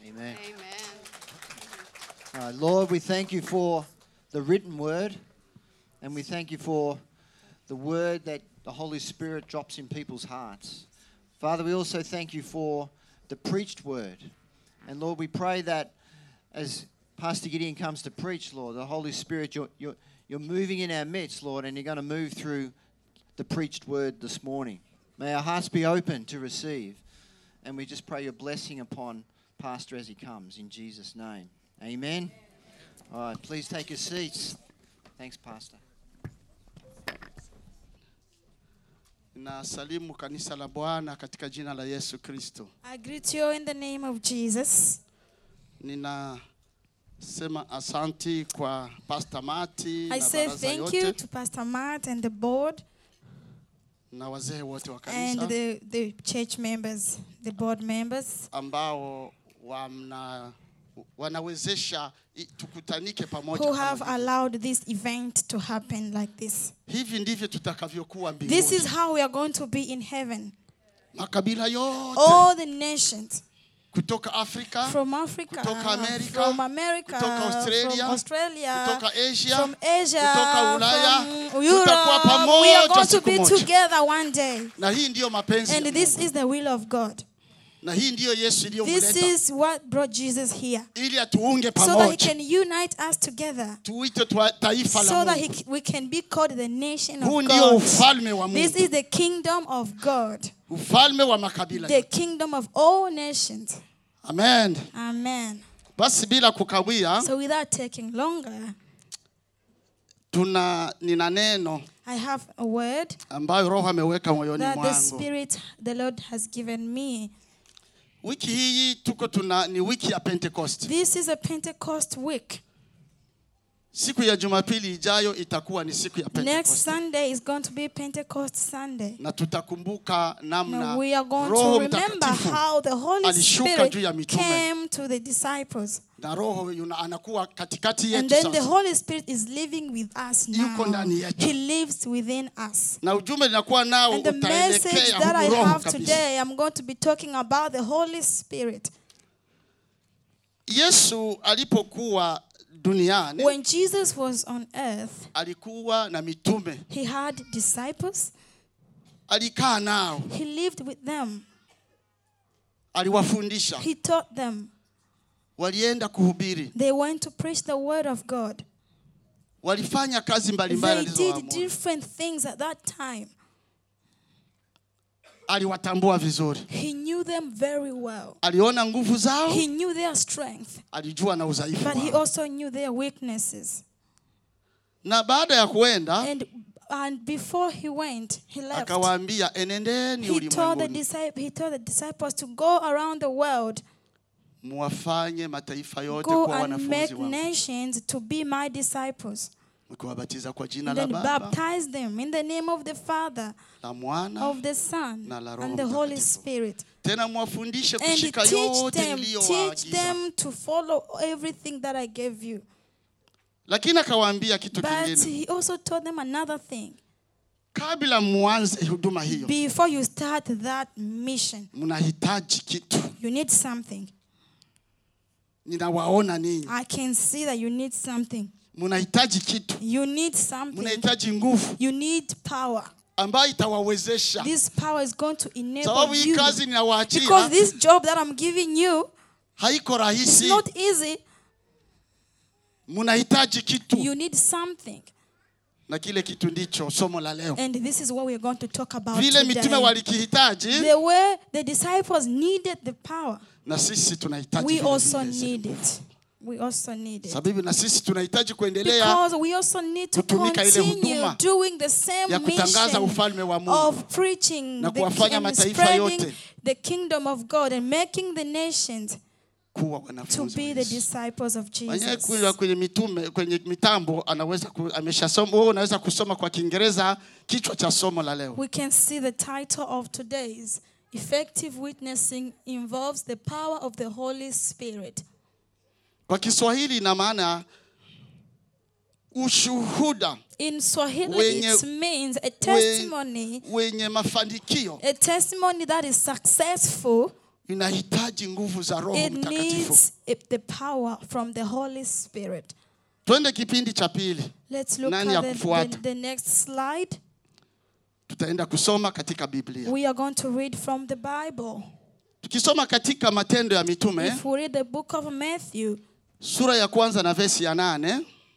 Amen. Amen. All right, Lord, we thank you for the written word, and we thank you for the word that the Holy Spirit drops in people's hearts. Father, we also thank you for the preached word. And Lord, we pray that as Pastor Gideon comes to preach, Lord, the Holy Spirit, you're, you're, you're moving in our midst, Lord, and you're going to move through the preached word this morning. May our hearts be open to receive. And we just pray your blessing upon Pastor as he comes in Jesus' name. Amen. All right, please take your seats. Thanks, Pastor. Nasalimu kanisa la Bwana katika jina la Yesu Kristo. I greet you in the name of Jesus. Ninasema asanti kwa Pastor Mati I na say baraza thank you yote to Pastor Matt and the board na wazee wote wa and kanisa the, the church members, the board members ambao wamna, wanawezesha i- tukutanike pamoja. who kama have hivi. allowed this event to happen like this. Hivi ndivyo tutakavyokuwa This mbinguni. is how we are going to be in heaven. Makabila yote All the nations kutoka Afrika, from Africa, kutoka Amerika, from America, kutoka Australia, from Australia, kutoka Asia, from Asia, kutoka Ulaya, from tutakuwa Europe. We are pamoja going to siku be moja. together one day. na hii ndiyo mapenzi ya And this Mungu. is the will of God. na hii ndiyo Yesu This iliyomleta is what brought Jesus here. ili atuunge So that he pamoja can unite us together. tuite twa- taifa So la that he, Mungu. we can be called the nation Huu of ndio God. ufalme wa This Mungu, is the kingdom of God. ufalme wa makabila. The kingdom of all nations. Amen. Amen. Basi bila kukawia, So without taking longer, tuna nina neno I have a word ambayo Roho ameweka moyoni that the mwangu. Spirit, the Lord has given me. Wiki hii tuko tuna ni wiki ya Pentecost. This is a Pentecost week. Siku ya Jumapili ijayo itakuwa ni siku ya Next Pentecost. Sunday is going to be Pentecost Sunday. Na tutakumbuka namna Now we are going Roho to remember Mtakatifu how the Holy alishuka juu ya Spirit mitume. came to the disciples. na Roho yuna, anakuwa katikati And yetu then the sasa. Holy Spirit is living with us Yuko now. ndani yetu. He lives within us. Na ujumbe ninakuwa nao And the message utaelekea that I huku Roho have kabisa. today, I'm going to be talking about the Holy Spirit. Yesu alipokuwa duniani When Jesus was on earth, alikuwa na mitume, he had disciples, alikaa nao, he lived with them, aliwafundisha, he taught them. walienda kuhubiri, They went to preach the word of God. walifanya kazi mbalimbali They did alizoamuru. different things at that time. Aliwatambua vizuri, He knew them very well. aliona nguvu zao, He knew their strength, alijua na udhaifu but he wao. also knew their weaknesses. Na baada ya kuenda And and before he went, he left. akawaambia, enendeni He told the ulimwenguni disciples, he told the disciples to go around the world, muwafanye mataifa yote go kuwa and wanafunzi make wangu, nations to be my disciples, mkiwabatiza kwa jina and la then Baba baptize them in the name of the Father, la Mwana of the Son, na la Roho and the Holy Mtakatifu. Spirit, tena mwafundishe and kushika teach yote them, teach niliyowaagiza. them to follow everything that I gave you. Lakini akawaambia kitu But kingine, he also told them another thing. kabla muanze huduma hiyo, Before you start that mission, mnahitaji kitu. you need something. Ninawaona ninyi, I can see that you need something. mnahitaji kitu, You need something. mnahitaji nguvu You need power. ambayo itawawezesha, This power is going to enable sababu hii you. kazi Because ninawaachia this job that I'm giving you haiko is rahisi. not easy. Mnahitaji kitu, You need something. na kile kitu ndicho somo la leo. And this is what we are going to talk about Vile mitume today. walikihitaji, The way the disciples needed the power, na sisi tunahitaji we vile also vile zile need nguvu. it. We also need it. Sababu na sisi tunahitaji kuendelea Because we also need to kutumika ile continue huduma doing the same ya kutangaza mission ufalme wa Mungu of preaching na the, kuwafanya and mataifa spreading yote the kingdom of God and making the nations kuwa to wanafunzi be wa the Yesu. disciples of Mwenyewe Jesus. kule kwenye mitume kwenye mitambo anaweza ku, ameshasoma wewe unaweza kusoma kwa Kiingereza kichwa cha somo la leo. We can see the title of today's Effective Witnessing involves the power of the Holy Spirit. Kwa Kiswahili ina maana ushuhuda In Swahili, Wenye- it means a testimony, wenye mafanikio a testimony that is successful inahitaji nguvu za roho It mtakatifu needs it- the power from the Holy Spirit. twende kipindi cha pili Let's look Nani ya at the, kufuata? the, the next slide. tutaenda kusoma katika biblia We are going to read from the Bible. tukisoma katika matendo ya mitume If we read the book of Matthew, sura ya kwanza na vesi ya nane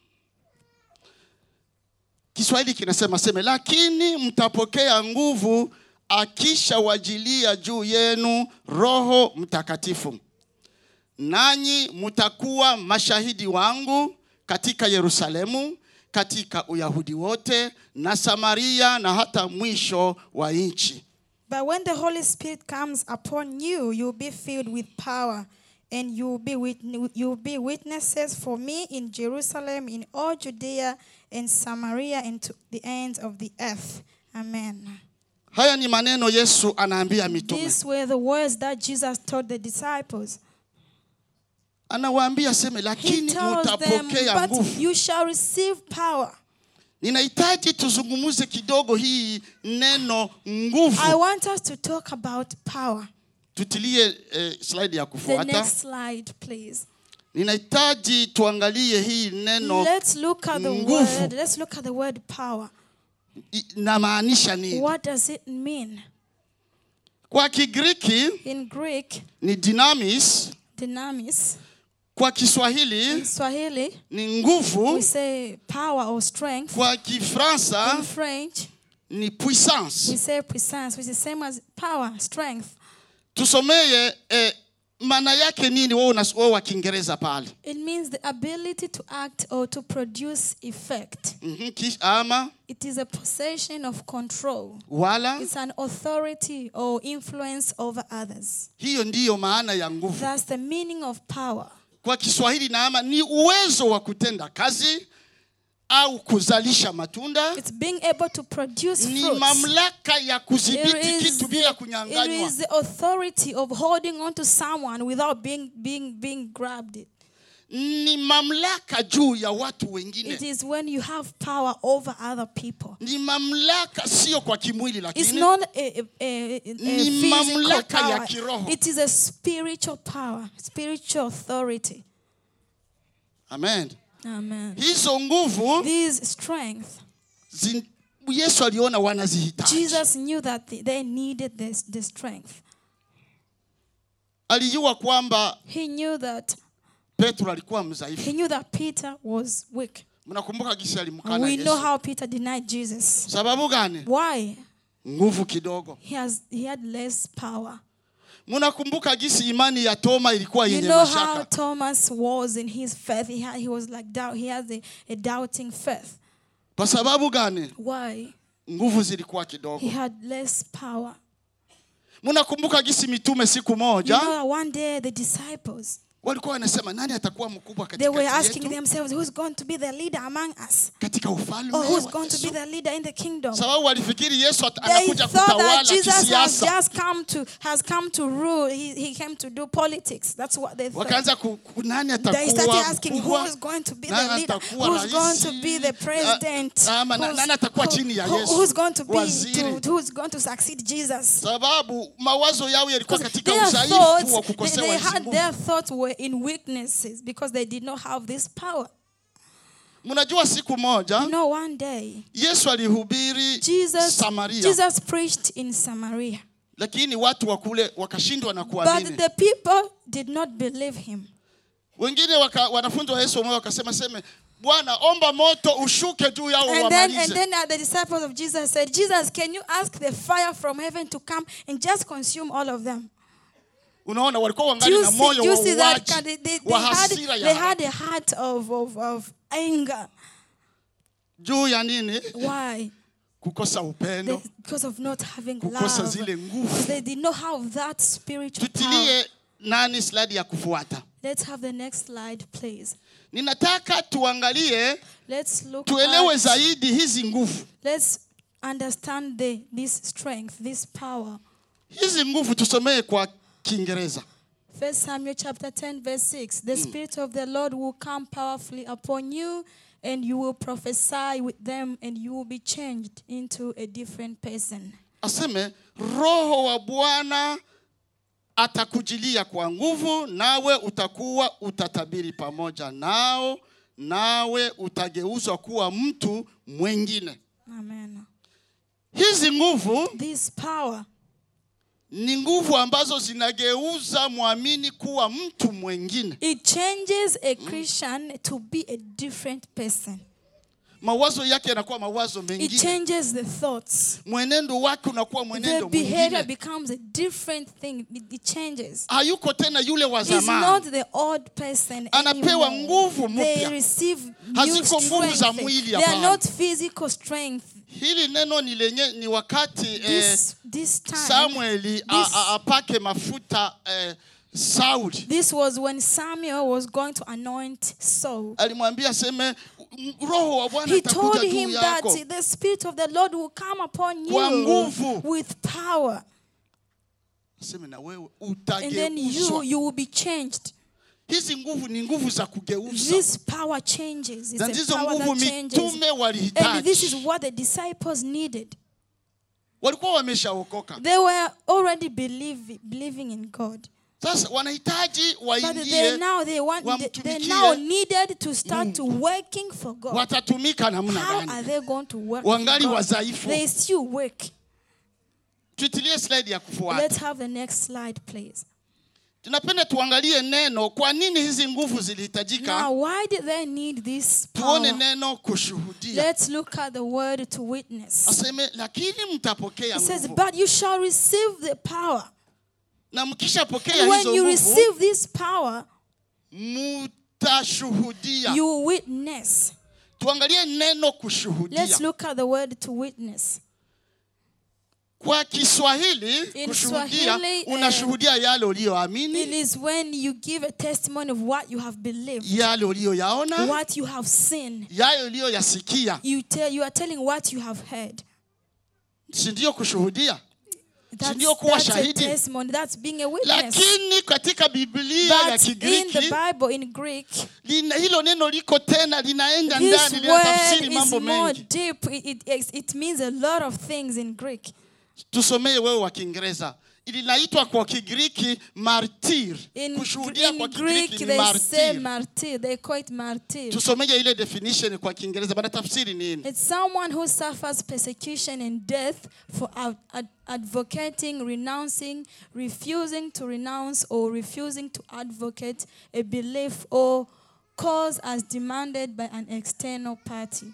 kiswahili kinasema seme lakini mtapokea nguvu akishawajilia juu yenu roho mtakatifu nanyi mtakuwa mashahidi wangu katika yerusalemu katika uyahudi wote na samaria na hata mwisho wa nchi But when the Holy Spirit comes upon you, you'll be filled with power, and you'll be wit- you'll be witnesses for me in Jerusalem, in all Judea and Samaria, and to the ends of the earth. Amen. haya ni maneno yesu anaambia mitume These were the words that Jesus taught the disciples. anawaambia seme He lakini tells them, mtapokea But nguvu you shall receive power. ninahitaji tuzungumuze kidogo hii neno nguvu I want us to talk about power. tutilie eh, slide ya The kufuata next slide, please. ninahitaji tuangalie hii neno Let's look at the nguvu. word. Let's look at the word power. inamaanisha nini What does it mean? kwa kigiriki In Greek, ni dynamis dynamis. kwa In kiswahili Swahili, ni we nguvu say power or strength. kwa In kifransa French, ni we puissance say puissance, which is the same as power, strength. tusomeye eh, maana yake nini wewe unas- wewe wa kiingereza pale It means the ability to act or to produce effect. Mhm, kish- ama It is a possession of control. wala It's an authority or influence over others. hiyo ndiyo maana ya nguvu That's the meaning of power. kwa kiswahili naama ni uwezo wa kutenda kazi au kuzalisha matunda It's being able to produce ni fruits. mamlaka ya It kudhibiti is, kitu bila the, it kunyanganywa is the authority of holding on to someone without being being being grabbed. ni mamlaka juu ya watu It wengine is when you have power over other people. ni mamlaka sio kwa kimwili It's lakini not a, a, a, a Ni physical mamlaka ya power. kiroho. It is a spiritual power, spiritual authority. amen Amen. hizo nguvu This strength, zin, yesu aliona wanazihitaji Jesus knew that they- they needed this the strength. alijua kwamba He knew that petro alikuwa he mdhaifu knew that Peter was weak. mnakumbuka gisi alimkana We know yesu how Peter denied Jesus. sababu gani Why? nguvu kidogo He has he had less power. mnakumbuka gisi imani ya toma ilikuwa You yenye know how mashaka Thomas was in his faith. He had, he was like doubt. He has a, a doubting faith. kwa sababu gani Why? nguvu zilikuwa He kidogo had less power. mnakumbuka gisi mitume siku You moja know, one day the disciples walikuwa wanasema nani atakuwa mkubwa they were katikati asking yetu themselves, "Who's going to be the leader among us? katika ufalme Or who's wa going to be Yesu. the leader in the kingdom?" sababu walifikiri yesu at- They anakuja thought kutawala that Jesus has kisiasa just come to has come to rule. He, he came to do politics. That's what they thought. wakaanza ku, ku- nani They started atakuwa asking who mkubwa is going to be Nani the leader, atakuwa who's going to raisi? be the president, Ah, ama na- who's, nani atakuwa who- chini ya who- Yesu? who's going to be Waziri. to, who's going to succeed Jesus. sababu mawazo yao yalikuwa Because katika their udhaifu wa thoughts, they, kukosewa they hizi had nguvu. their thoughts were in weaknesses because they did not have this power. mnajua siku moja You know, one day yesu alihubiri Jesus samaria Jesus preached in Samaria, lakini watu wa kule wakashindwa na but kuamini the people did not believe him. wengine waka, wanafunzi wa yesu wao wakasema seme bwana omba moto ushuke juu yao And then, and wamalize then uh, the disciples of Jesus said, Jesus, can you ask the fire from heaven to come and just consume all of them? unaona walikuwa Do wangali you na see, moyo do you wa see that? uwaji kind- They, they, they, wa had, hasira they ya had a heart of, of, of anger. juu ya nini Why? kukosa They, upendo because of not having kukosa love. zile nguvu Because they did not have that spiritual power. tutilie nani slide ya kufuata Let's have the next slide, please. ninataka tuangalie Let's look tuelewe at, zaidi hizi nguvu let's understand the, this strength, this power. hizi nguvu tusomee kwa kiingereza First Samuel chapter 10, verse 6. The Spirit of the Lord will come powerfully upon you, and you will prophesy with them, and you will be changed into a different person. aseme roho wa bwana atakujilia kwa nguvu, nawe utakuwa utatabiri pamoja nao, nawe utageuzwa kuwa mtu mwingine. Amen. Hizi nguvu This power ni nguvu ambazo zinageuza mwamini kuwa mtu mwingine. it changes a Christian to be a different person. Mawazo yake yanakuwa mawazo It mengine, changes the thoughts. mwenendo wake unakuwa The mwenendo behavior mwingine. becomes a different thing. It it changes. Hayuko tena yule wa He's not zamani. the old person Anapewa anymore. nguvu They mpya. receive new Haziko nguvu za strength. mwili, They are hapana. not physical strength. Hili neno ni lenye ni wakati eh, This this time Samueli a- this- a- apake mafuta eh, Sauli. This was when Samuel was going to anoint Saul. Alimwambia aseme "M- roho wa Bwana He told atakuja juu him that yako. the Spirit of the Lord will come upon Kwa you nguvu. with power. Aseme na wewe And then you, utageuzwa. you will be changed. Hizi nguvu ni nguvu za kugeuza. This power changes. It's Na a ndizo power nguvu that changes. mitume And this is walihitaji. what the disciples needed. Walikuwa wameshaokoka. They were already believe, believing in God. Sasa wanahitaji But they waingie, now they want they, they wamtumikie now needed to start to working for God. watatumika namna How are gani? they going to work? for Wangali God? wadhaifu. They still work. Tuitilie slide ya kufuata. Let's have the next slide, please. Tunapenda tuangalie neno, kwa nini hizi nguvu Now, zilihitajika. why did they need this Tuone power? neno kushuhudia. Let's look at the word to witness. Aseme lakini mtapokea It says, nguvu, But you shall receive the power. na mkishapokea And when hizo you nguvu receive this power, mtashuhudia. you witness. Tuangalie neno Let's kushuhudia. look at the word to witness. Kwa Kiswahili In kushuhudia, Swahili, eh, unashuhudia yale It uliyoamini, is when you give a testimony of what you have believed, yale uliyoyaona, what you have seen. yale uliyoyasikia, You tell you are telling what you have heard. si ndio kushuhudia? That's, ndio kuwa that's a shahidi? testimony. That's being a witness. Lakini katika Biblia ya But in the Kigiriki Bible, in Greek, lina, hilo neno liko tena linaenda this ndani linatafsiri word is mambo more mengi. deep. It, it, it means a lot of things in Greek. Tusomee wewe wa Kiingereza. Linaitwa kwa Kigiriki martir. In, Kushuhudia in kwa Greek, Kigiriki ni they say martir. martyr. They call it martyr. Tusomee ile definition kwa Kiingereza, bana tafsiri nini? It's someone who suffers persecution and death for ad- ad- advocating, renouncing, refusing to renounce, or refusing to advocate a belief or cause as demanded by an external party.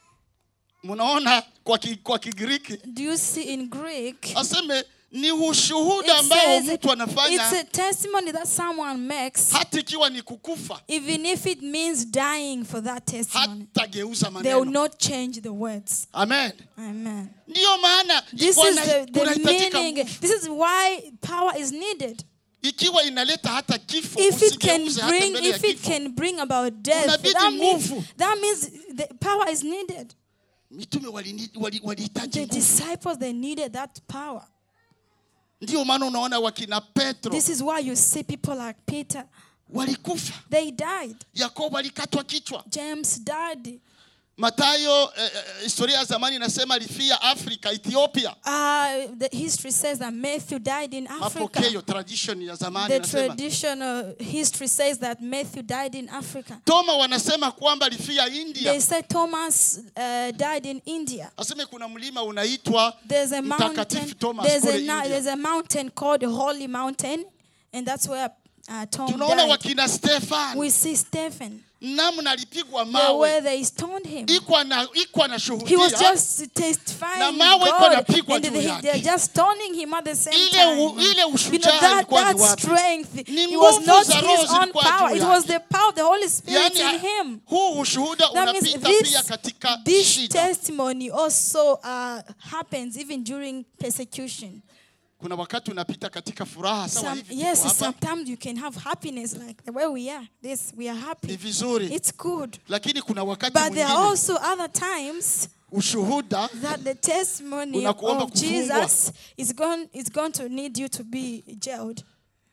Mnaona kwa, ki, kwa Kigiriki Do you see in Greek? aseme ni ushuhuda It ambao says mtu it's anafanya a testimony that someone makes, hata ikiwa ni kukufa, even if it means dying for that testimony. hatageuza They will maneno. not change the words. Amen. Amen. Ndiyo maana This wana- is the, the kunahitajika meaning. nguvu. This is why power is needed. ikiwa inaleta hata kifo If it can usigeuze hata bring, mbele ya if it kifo. can bring about death, Unabidi that means, nguvu. that means the power is needed. mitume walini- wali- walihitaji The nguvu. disciples they needed that power. Ndiyo maana unaona wakina Petro This is why you see people like Peter. walikufa, They died. Yakobo alikatwa kichwa, James died. Matayo eh, eh, historia ya zamani inasema alifia Afrika, Ethiopia. Uh, the history says that Matthew died in Africa. Mapokeo tradition ya zamani The inasema. traditional history says that Matthew died in Africa. Toma wanasema kwamba alifia They India. say Thomas uh, died in India. Aseme kuna mlima unaitwa There's a mountain. Mtakatifu Thomas There's a, kule na- India. there's a mountain called the Holy Mountain, and that's where uh, Tom Tunaona died. wakina Stefan We see Stephen, namna alipigwa the mawe, where they stoned him. iko na iko na He was shuhudia just testifying Na mawe iko God, napigwa and juu they, yake. they're just stoning him at the same Ile time. u- ile you know ushujaa that, ilikuwa ni that wapi? strength. Ni It was nguvu not za Roho his own zilikuwa power. juu It was yake. the power of the Holy Spirit Yani, in him. huu ushuhuda That means unapita this, pia katika this shida. testimony also uh, happens even during persecution. Kuna wakati unapita katika furaha sawa Some, hivi tuko yes, hapa. sometimes you can have happiness like the way we are. This we are Ni happy. vizuri, It's good. lakini kuna wakati But there are mwingine also other times ushuhuda that the testimony Unakuomba of kufungwa. Jesus is going is going to need you to be jailed.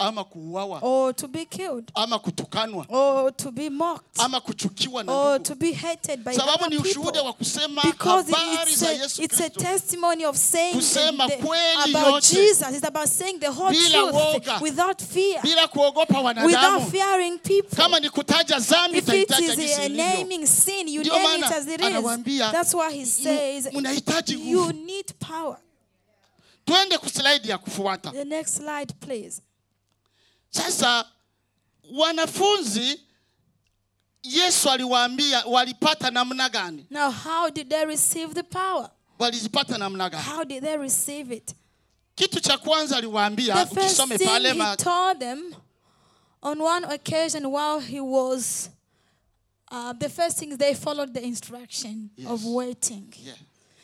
ama kuuawa or to be killed ama kutukanwa or to be mocked ama kuchukiwa na or ndugu to be hated by sababu other ni ushuhuda people. wa kusema Because habari it's za a, yesu it's a kristo testimony of saying Kusema the, the, kweli about yote. Jesus. It's about saying the whole Bila truth woga. without fear, bila kuogopa without wanadamu fearing people. kama ni kutaja zambi If it itaitaja is jinsi a ilivyo naming sin, you Ndio name it maana as it is. anawaambia, That's why he says mnahitaji you nguvu need power. twende kuslaidi ya kufuata The next slide, please. sasa wanafunzi yesu aliwaambia walipata namna gani Now, how did they receive the power? walizipata namna gani How did they receive it? kitu cha kwanza aliwaambia The first ukisome thing pale he ma- told them on one occasion while he was, uh, the first thing they followed the instruction of Yes. waiting. Yeah.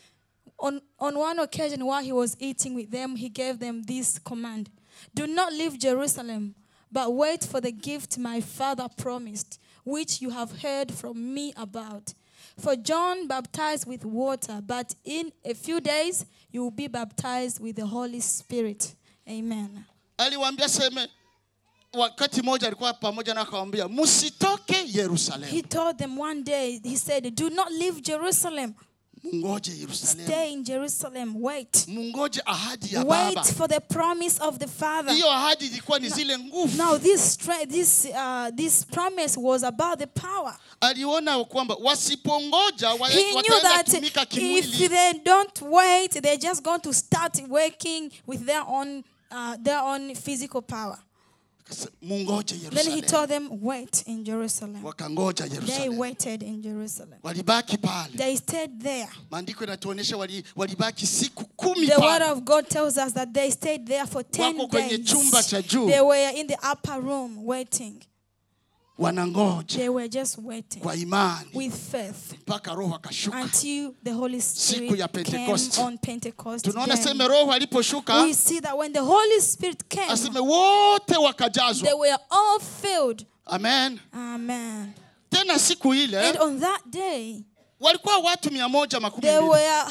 On, on one occasion while he was eating with them, he gave them this command Do not leave Jerusalem, but wait for the gift my father promised, which you have heard from me about. For John baptized with water, but in a few days you will be baptized with the Holy Spirit. Amen. aliwaambia seme wakati mmoja alikuwa pamoja na akawambia msitoke He yerusalemu told them one day, he said, Do not leave Jerusalem. mungoje yerusalemu Stay in Jerusalem. Wait. mungoje ahadi ya Wait baba for the promise of the Father. hiyo ahadi ilikuwa ni zile nguvu Now, this, stra- this, uh, this promise was about the power. aliona kwamba wasipongoja wa- He knew wataenda that tumika if kimwili they don't wait, they're just going to start working with their own, uh, their own physical power. Akasema, mungoje Then he yerusalemu told them, Wait in Jerusalem. wakangoja They yerusalemu waited in Jerusalem. walibaki pale They stayed there. maandiko yanatuonyesha wali, walibaki siku kumi The word pale of God tells us that they stayed there for 10 Wako kwenye days. chumba cha juu. They were in the upper room waiting. wanangoja They were just waiting kwa imani with faith mpaka roho akashuka until the Holy Siku ya Spirit came Pentecost. on Pentecost. tunaona day. seme roho aliposhuka We see that when the Holy Spirit came, aseme wote they wakajazwa were all filled. amen Amen. tena siku ile And on that day, walikuwa watu mia moja makumi there mbili were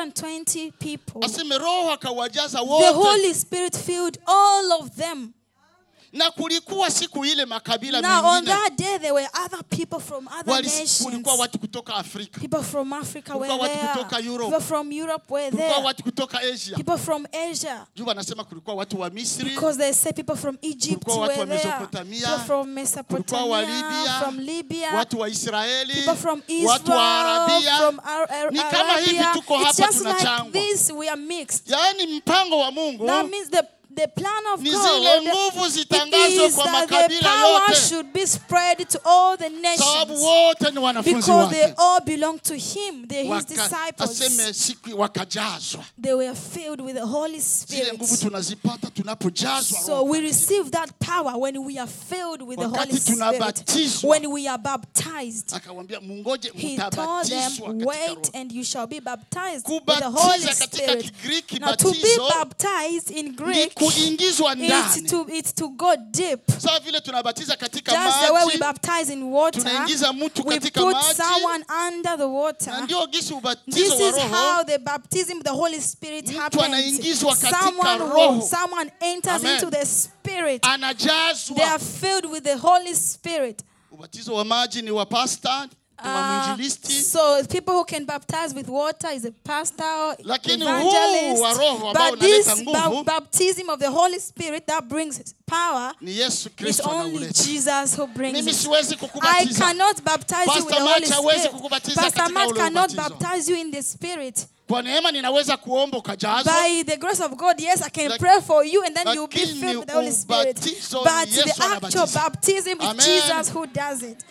120 people. aseme roho akawajaza The wote Holy Spirit filled all of them. na kulikuwa siku ile makabila Now, on mengine that day, there were other people from other Wali- nations. kulikuwa watu kutoka afrika People from Africa were Kulikuwa watu there. kutoka Europe. People from Europe were kulikuwa there. watu kutoka asia People from Asia. juu wanasema kulikuwa watu wa misri Because they say people from Egypt Kulikuwa watu were wa there. Mesopotamia. People from kulikuwa wa Mesopotamia, libya from Libya, watu wa israeli people from watu wa Israel, arabia from Ar- Ar- Ni kama hivi Arabia. tuko It's hapa just like tunachangwa. this, we are mixed. yaani mpango wa mungu That means the, the plan of Ni God zile nguvu it zitangazwe is kwa that the makabila power yote. should be spread to all the sababu nations wote ni wanafunzi because they wake all belong to Him. They're His Waka- disciples. aseme siku wakajazwa They were filled with the Holy zile nguvu Spirit. tunazipata tunapojazwa So Roho. we receive that power when we are filled with the Holy Wakati Spirit. tunabatizwa. When we are baptized. akawambia mungoje He told mtabatizwa them, katika wait Roho. and you shall be baptized with the Kubatiza Holy katika Spirit. Kigiriki Now to be batizo baptized in ni Greek, kuingizwa it's ndani to, it's to go deep. sawa vile tunabatiza katika Just the way we maji baptize in water, tunaingiza mtu we katika put maji someone under the na water. ndio gisi This ubatizo wa is how roho the baptism of the Holy Spirit Mtu happens. anaingizwa katika Someone, roho. will- someone enters Amen. into the Spirit. They anajazwa are filled with the Holy Spirit. ubatizo wa maji ni wa pasta ni wa Uh, mwinjilisti so people who can baptize with water is a pastor, Lakini evangelist. huu wa Roho ambao But this unaleta nguvu, ba- baptism of the Holy Spirit that brings power ni yesu is kristo only anauleta Jesus who brings mimi it. siwezi I kukubatiza cannot baptize you with Pastor the Holy Matt hawezi Spirit. kukubatiza Pastor katika Matt ule cannot ubatizo. baptize you in the Spirit. kwa neema ninaweza kuomba ukajazwa By the grace of God, yes, I can Lak- pray for you and then you'll be lakini filled with the Holy Spirit. ubatizo ni But Yesu the actual anabatiza. baptism is Amen. Jesus who does it.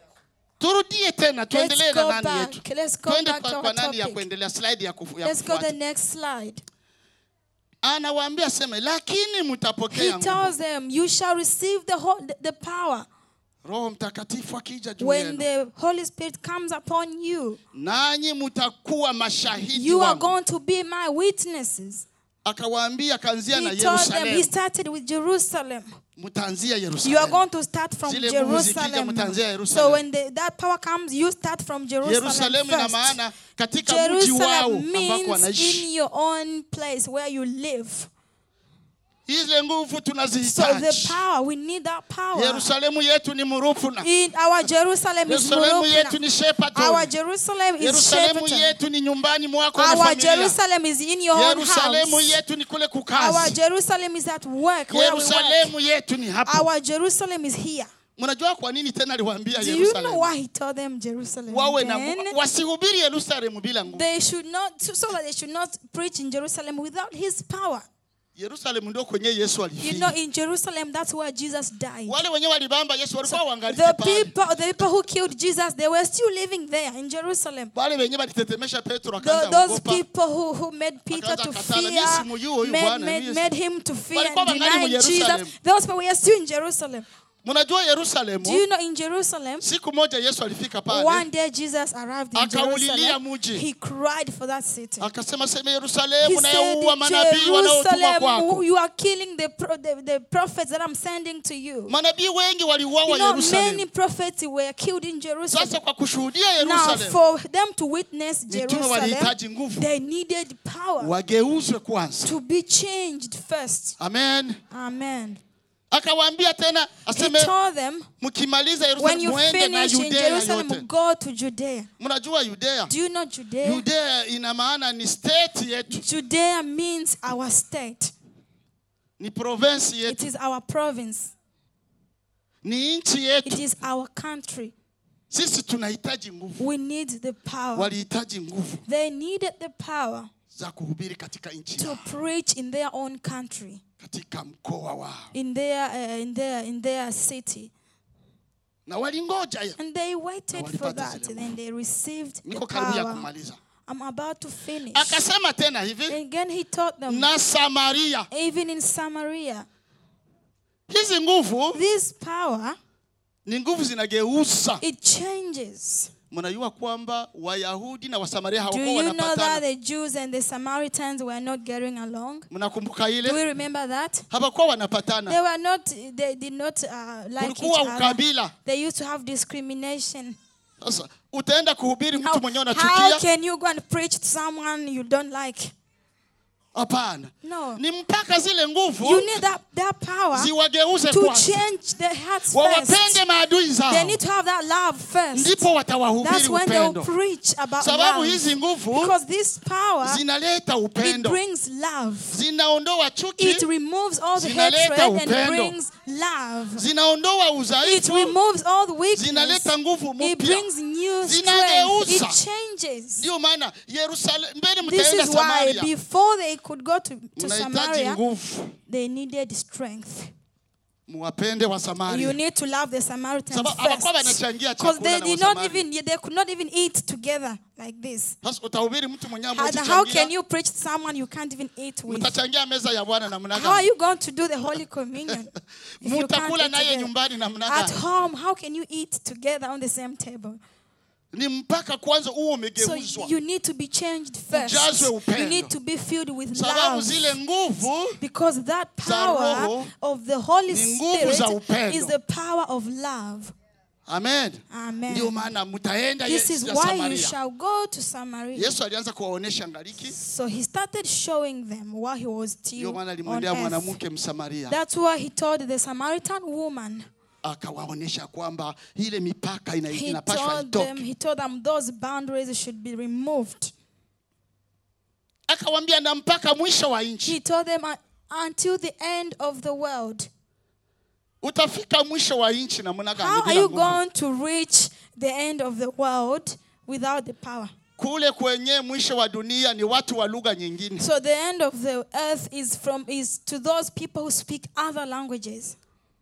turudie tena tuendelee Let's na go nani back. yetu Let's go twende back kwa, to kwa our nani ya topic. kuendelea slide ya, kufu, ya Let's go the kufuata next slide. anawaambia seme lakini He mtapokea nguvu tells them, You shall receive the, whole, the, the power roho mtakatifu akija juu when yenu the Holy Spirit comes upon you. nanyi mtakuwa mashahidi You are wangu going to be my witnesses. akawaambia kaanzia na He told them, He yerusalemu started with Jerusalem. mtaanzia You are yerusalemu going to start from Zile nguvu zikija, Jerusalem. mtaanzia So Yerusalem. when the, that power comes, you start from Jerusalem yerusalemu ina first. maana katika mji wao Jerusalem ambako means wanaishi in your own place where you live. ile nguvu So the tunazihitaji power, we need that power. yerusalemu yetu ni murupuna In our Jerusalem is yerusalemu yetu Murupna. ni shepaton Our Jerusalem is yerusalemu Shepparton. yetu ni nyumbani mwako na Our familia Jerusalem is in your own yerusalemu house. yetu ni kule Our kukazi Jerusalem is at work where we work. yerusalemu yetu ni hapa Our Jerusalem is here. mnajua kwa nini tena aliwaambia Do you know yerusalemu why he told them Jerusalem? wawe na Then wasihubiri yerusalemu bila nguvu they should not, so so that they should not preach in Jerusalem without his power. yerusalemu ndio kwenye yesu You know, alifia in Jerusalem, that's where Jesus died. wale wenyewe walibamba yesu walikuwa wangalike The pale people, the people who killed Jesus, they were still living there in Jerusalem. wale wenyewe walitetemesha petro Tho- akaanza those kuogopa people who, who made Peter Akaanza to katana, fear, "Mimi simjui huyu made, Bwana, made, mimi made him to fear Walikuwa and wangali deny mu Jesus. Yerusalem. Those people were still in Jerusalem. mnajua Do yerusalemu you know in Jerusalem, siku moja yesu alifika pale one day Jesus arrived in Akaulilia Jerusalem. mji. He cried for that city. akasema sema He yerusalemu said, nayaua manabii wanaotuma Jerusalem, kwako you are killing the, pro- the, the prophets that I'm sending to you. manabii wengi You waliuawa know, many yerusalemu prophets were killed in Jerusalem. sasa kwa kushuhudia Now, yerusalemu for them to witness mitume Jerusalem, walihitaji nguvu they needed power wageuzwe kwanza to be changed first. amen Amen. akawaambia tena He aseme told them, mkimaliza when yerusalemu you muende na finish in yudea Jerusalem, yote go to Judea. mnajua yudea Do you know Judea? yudea ina maana ni state yetu Judea means our state. ni province It yetu is our province. ni nchi It yetu is our country. sisi tunahitaji nguvu We need the power. walihitaji nguvu They needed the power za kuhubiri katika nchi to yao preach in their own country, katika mkoa wao in their uh, in their in their city, na walingoja ya- and they waited for walipata that. zile And then they received the niko karibu ya power. kumaliza I'm about to finish. akasema tena hivi Again, he taught them, na samaria even in Samaria, hizi nguvu this power ni nguvu zinageuza it changes. mnajua kwamba wayahudi na wasamaria Do hawakuwa you know that wanapatana the Jews and the Samaritans were not getting along? mnakumbuka Do we ile remember that? hawakuwa They wanapatana were not. They did not uh, like each kulikuwa other. ukabila They used to have discrimination. sasa utaenda kuhubiri How, mtu mwenyewe how unachukia can you go and preach to someone you don't like? hapana No. ni mpaka zile nguvu You need that, that power ziwageuze to kwanza change their hearts wawapende first. maadui They zao need to have that love first. ndipo That's watawahubiri when they'll upendo preach about sababu love. hizi nguvu Because this power, zinaleta it upendo brings love. zinaondoa chuki It removes all the Zinaleta hatred and upendo. brings love. zinaondoa It udhaifu removes all the weakness. zinaleta nguvu It mpya brings new strength. Zinageuza. It changes. ndio maana yerusalemu mbele This mtaenda is why samaria before they could go to, to mnahitaji Samaria, nguvu they needed strength. muwapende wa You samaria need to love the Samaritans Sababu hawakuwa first. wanachangia Because chakula they na did not Wasamaria. even they could not even eat together like this. sasa utahubiri mtu mwenyewe How, ambaye how can utachangia, you preach to someone you can't even eat with? mtachangia meza ya bwana namna How are gani you going to do the Holy Communion if you can't mtakula eat naye together? nyumbani namna At gani home, how can you eat together on the same table? ni mpaka kwanza uwe So umegeuzwa you need to be changed first. Ujazwe upendo. You need to be filled with sababu love. zile nguvu Because that za power Roho of the Holy ni nguvu za Spirit upendo. is the power of love. amen Amen. ndio maana mtaenda This Ye- is ya why you samaria shall go to Samaria. yesu alianza kuwaonesha ngaliki So he started showing them while he was still ndio maana on alimwendea earth. mwanamke msamaria That's why he told the Samaritan woman. akawaonesha kwamba ile mipaka ina- He inapashwa told them, itoke he told them those boundaries should be removed. akawambia na mpaka mwisho wa nchi He told them "Uh, until the end of the world. utafika mwisho wa nchi namna gani How are bila you nguvu? going to reach the end of the world without the power? kule kwenye mwisho wa dunia ni watu wa lugha nyingine So the end of the earth is from is to those people who speak other languages.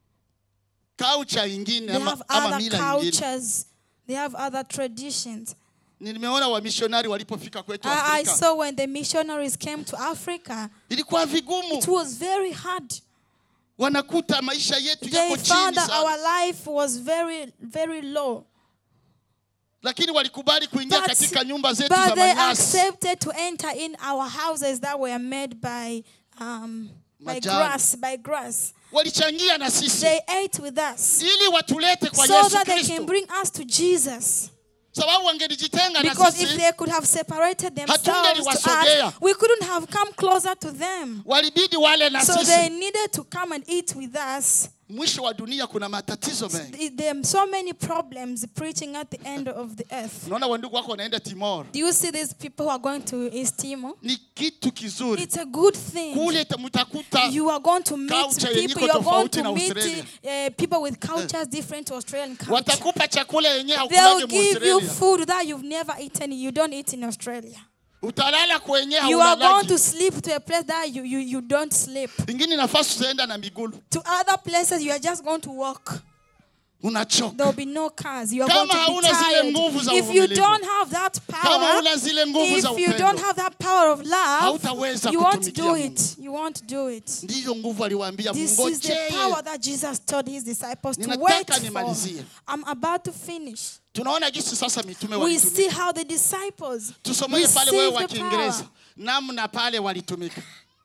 kaucha ingine They ama, have ama other mila ingine cultures. They have other traditions. nimeona wamishonari walipofika kwetu I, I Afrika saw when the missionaries came to Africa, ilikuwa vigumu it was very hard. wanakuta maisha yetu They yako found chini that sana our life was very, very low. lakini walikubali kuingia But, katika nyumba zetu za but they manyasi accepted to enter in our houses that were made by, um, by Majani. grass, by grass. walichangia na sisi They ate with us ili watulete kwa so yesu that they kristo can bring us to Jesus. sababu wangelijitenga na Because if sisi they could have separated themselves to Hatungeliwasogea. us, we couldn't have come closer to them. walibidi wale na So they sisi needed to come and eat with us. mwisho wa dunia kuna matatizo mengi Th- There are so many problems preaching at the end of the earth. unaona wandugu wako wanaenda timor Do you see these people who are going to East Timor? ni kitu kizuri It's a good thing. kule ta- mtakuta You are going to meet Culture yenye people. iko You are going tofauti na to meet Australia. uh, people with cultures different to Australian culture. watakupa chakula yenye They'll haukulage give you muaustralia food that you've never eaten. You don't eat in Australia. utalala kwenye You are going haulalagi to sleep to a place that you, you, you don't sleep. ingine nafasi utaenda na migulu To other places, you are just going to walk. unachoka There will be no cars. You are Kama going to be hauna zile tired. nguvu za If you uvumilivu. don't have that kama power, una zile nguvu za if you upendo don't have that power of love, Hautaweza you won't kutumikia do Mungu. it. You won't do it. ndiyo nguvu aliwaambia This is the mngojee power that Jesus told his disciples to Ninataka wait for. nimalizie. I'm about to finish. tunaona jinsi sasa mitume We walitumika see how the disciples tusomee pale wewe wa received the kiingereza power. namna pale walitumika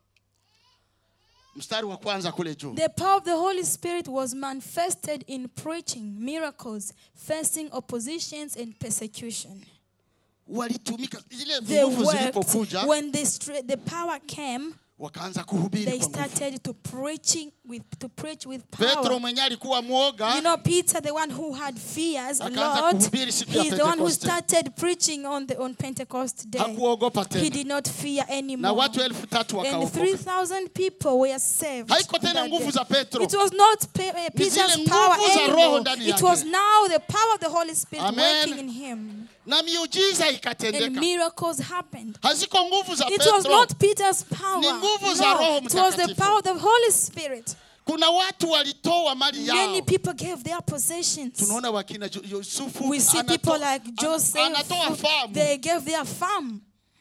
mstari wa kwanza kule juu The power of the Holy Spirit was manifested in preaching miracles, facing oppositions and persecution. walitumika zile They nguvu worked. zilipokuja When the, stra- the power came, wakaanza kuhubiri they kwa nguvu started to preaching with to preach with petro power. mwenye alikuwa mwoga You know, Peter, the one who had fears a Akaanza lot, kuhubiri siku ya he's the one who Pentekoste. started preaching on the on Pentecost day. hakuogopa He tena did not fear na anymore. watu elfu tatu And wakaokoka 3,000 people were saved. haiko tena that nguvu day. za petro It was not Pe- uh, Peter's zile power nguvu za Roho anymore. ndani It was yake. now the power of the Holy Spirit Amen. working in him. na miujiza And ikatendeka miracles happened. haziko nguvu za It was petro not Peter's power. Ni nguvu za Roho No, it was the Mtakatifu. power of the Holy Spirit. kuna watu walitoa mali yao Many people gave their possessions. tunaona wakina Ju- yusufu We see anato- people like an- Joseph. anatoa famu They gave their farm.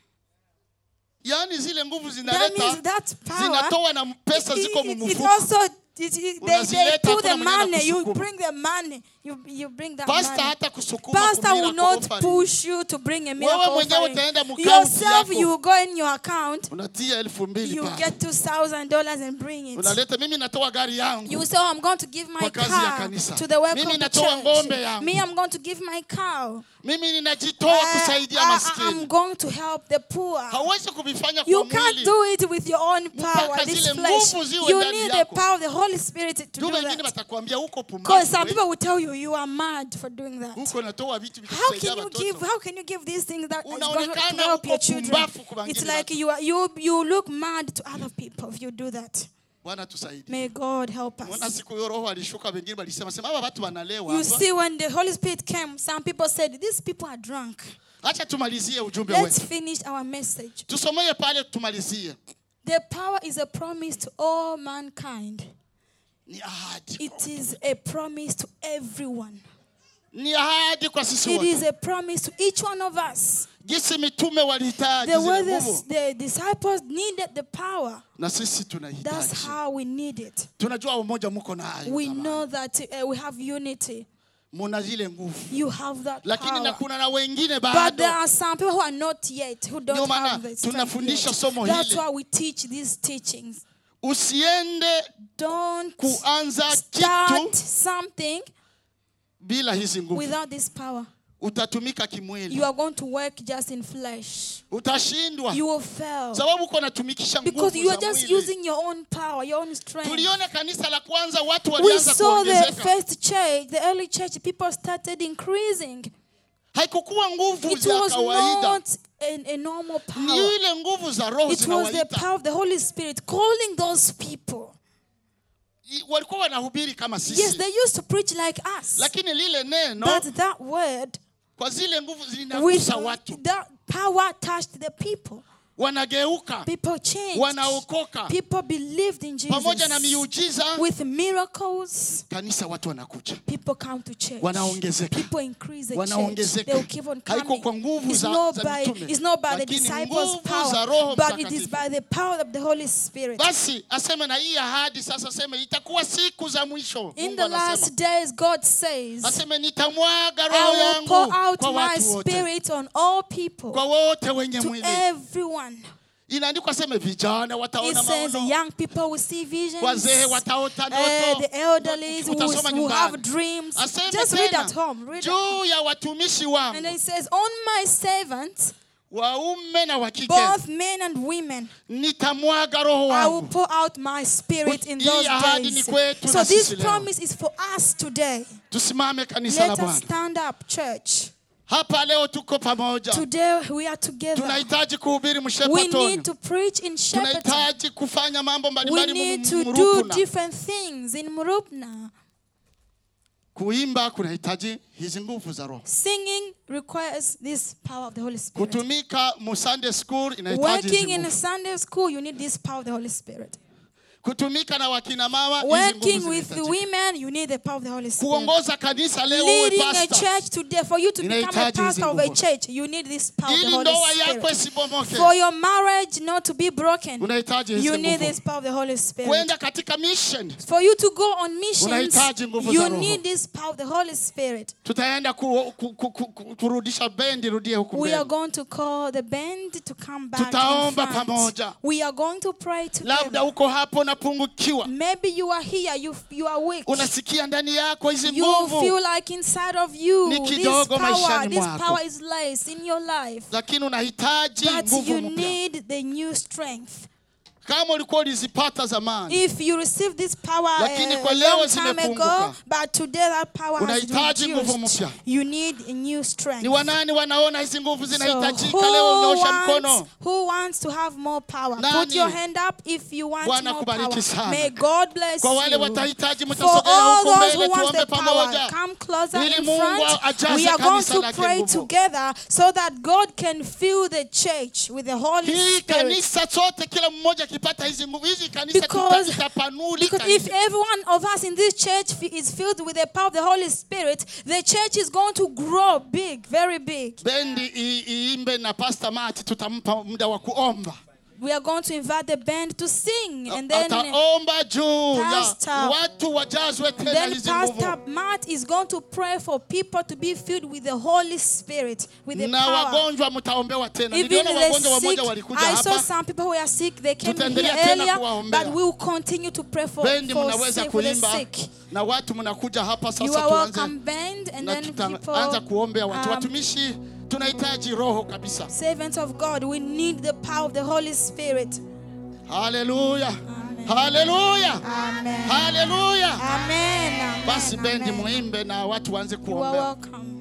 yaani zile nguvu That zinaleta means that power. zinatoa na pesa ziko It, it, it mumufuko also it, it, they, they Unazileta, put the hakuna mwenye money. You anakusukuma. bring the money. You you bring that pasta money. hata kusukuma Pastor kumira will kwa not offering. push you to bring a miracle mwenyewe offering. utaenda mu account Yourself, yako. you go in your account, unatia elfu mbili you pale. get two thousand dollars and bring it. unaleta mimi natoa gari yangu You say, oh, I'm going to give my Kwa kazi ya car kanisa. to the work Mimi of the natoa ng'ombe church. yangu. Me, I'm going to give my cow. mimi ninajitoa I, kusaidia I, I'm maskini going to help the poor. hauwezi kuvifanya You kwa can't mwili do it with your own power, Mpaka this zile flesh. nguvu ziwe You ndani need the yako. power of the Holy Spirit to tu do wengine that. watakwambia huko Because some pumbavu people will tell you you are mad for doing that. huko natoa vitu How vitakusaidia can you watoto give? How can you give these things that is going to Unaonekana help your uko children? pumbavu kwa It's wengine like watu. you are, you you look mad to other people if you do that. bwana tusaidie May God help Mbona us. siku hiyo roho alishuka wengine walisema sema hawa watu wanalewa You hapa." see, when the Holy Spirit came, some people said, "These people are drunk." acha tumalizie ujumbe Let's wetu finish our message. tusomee pale tumalizie The power is a promise to all mankind. ni ahadi It is a promise to everyone. ni ahadi kwa sisi It wote is a promise to each one of us. jinsi mitume walihitaji The way zile the, nguvu the disciples needed the power, na sisi that's tunahitaji how we need it. tunajua umoja mko nayo We jamani. know that uh, we have unity. muna zile nguvu You have that lakini na power. kuna na wengine But there bado are some people who are not yet, who Ndio don't maana have the strength tunafundisha yet. somo That's hili. why we teach these teachings. usiende Don't kuanza start kitu something bila hizi nguvu without this power. utatumika kimwili You are going to work just in flesh. utashindwa You will fail. sababu uko natumikisha Because nguvu you are za just mwili using your own power, your own strength. tuliona kanisa la kwanza watu We walianza saw the kuongezeka first church, the early church, people started increasing. haikukuwa nguvu It za was kawaida not a, a normal ni power. ile nguvu za roho It was the zinawaita power of the Holy Spirit calling those people. I- walikuwa wanahubiri kama Yes, sisi they used to preach like us. lakini lile neno But that word, kwa zile nguvu with zinagusa watu that power touched the people. wanageuka People changed. wanaokoka People believed in pamoja na Jesus. miujiza With miracles, kanisa watu wanakuja people come to church. wanaongezeka People increase the church. wanaongezeka They will keep on haiko coming. kwa nguvu It's za, not za by, mitume it's not by the lakini disciples' nguvu za power, roho but it is mtakatifu by the power of the Holy Spirit. basi aseme na hii ahadi sasa aseme itakuwa siku za mwisho In Mungu the anasema last days, God says, aseme nitamwaga roho I will yangu pour out kwa my watu wote spirit on all people, kwa wote wenye to mwili everyone. inaandikwa seme vijana It wataona says maono young people will see visions. wazee wataota Uh, ndoto the elderly will, Utasoma will have nyumbani. dreams. aseme Just read tena at home. Read at- juu ya watumishi and wangu then it says, On my servants, waume na wa kike both men and women, nitamwaga roho I will wangu pour out my spirit in Hii those ahadi ni days. kwetu So na this sisi leo. promise is for us today. tusimame kanisa la Let us bwana stand up, church. hapa leo tuko pamoja Today we are together. tunahitaji kuhubiri We mshepatoni need to preach in Shepparton. tunahitaji kufanya mambo We mbalimbali need to do murupuna different things in Murupna. kuimba kunahitaji hizi nguvu za roho Singing requires this power of the Holy Spirit. kutumika mu Sunday school inahitaji hizi Working in a nguvu. Sunday school, you need this power of the Holy Spirit. kutumika na wakina mama hizi Working nguvu with the zinahitajika. women, you need the power of the Holy Spirit. kuongoza kanisa leo uwe Leading a pastor church today, for you to become a Inahitaji hizi pastor of a nguvu. church, you need this power of the ili Holy ndoa yako Spirit. isibomoke For your marriage not to be broken, unahitaji hizi you need nguvu this power of the Holy Spirit. kwenda katika mission For you to go on missions, Unahitaji nguvu za you Roho. need this power of the Holy Spirit. tutaenda ku, ku, ku, ku, ku, kurudisha bendi rudie huku We are mbele going to call the band to come back in Tutaomba front. pamoja. We are going to pray labda together. uko hapo unapungukiwa Maybe you are here, you, you are weak. unasikia ndani yako hizi You nguvu feel like inside of you, Ni this kidogo power, maishani this mwako. power is less in your life. lakini unahitaji But nguvu you mpya need the new strength. kama ulikuwa ulizipata zamani If you receive this power Lakini uh, kwa a leo long time zimepunguka. ago, but today that power has Unahitaji nguvu reduced. mpya. You need a new strength. ni wanani wanaona hizi nguvu So zinahitajika who leo unyosha wants, mkono who wants to have more power? Put Nani? your hand up if you want Bwana more kubariki power. sana. May God bless kwa wale you. watahitaji For mtasogea all huku those mbele who want tuombe the power, pamoja come closer Ili in Mungu front. ajaze We are going kanisa to lake pray nguvu. together so that God can fill the church with the Holy hii Spirit. kanisa sote kila mmoja akipata hizi nguvu hizi kanisa Because- tuta- itapanulika Because if nje. every one of us in this church fi- is filled with the power of the Holy Spirit, the church is going to grow big, very big. bendi i- iimbe na pastor Mati tutampa muda wa kuomba We are going to invite the band to sing, and then ataomba juu ya Pastor- watu wajazwe tena then hizi Pastor nguvu Matt is going to pray for people to be filled with the Holy Spirit, with the na power. wagonjwa mtaombewa tena Even niliona wagonjwa the sick, wamoja walikuja I saw hapa some people who are sick. They came here Tutaendelea tena earlier, kuwaombea. but we will continue to pray for, bendi for, mnaweza sick, for the kuimba sick. na watu mnakuja hapa You sasa are tuanze welcome, band, and na then tutaanza people. kuombea watu um, watumishi tunahitaji roho kabisa Servants of God, we need the power of the Holy Spirit. haleluya Amen. haleluya Amen. haleluya Amen. Amen. basi bendi Amen. muimbe na watu waanze You are kuombea welcome.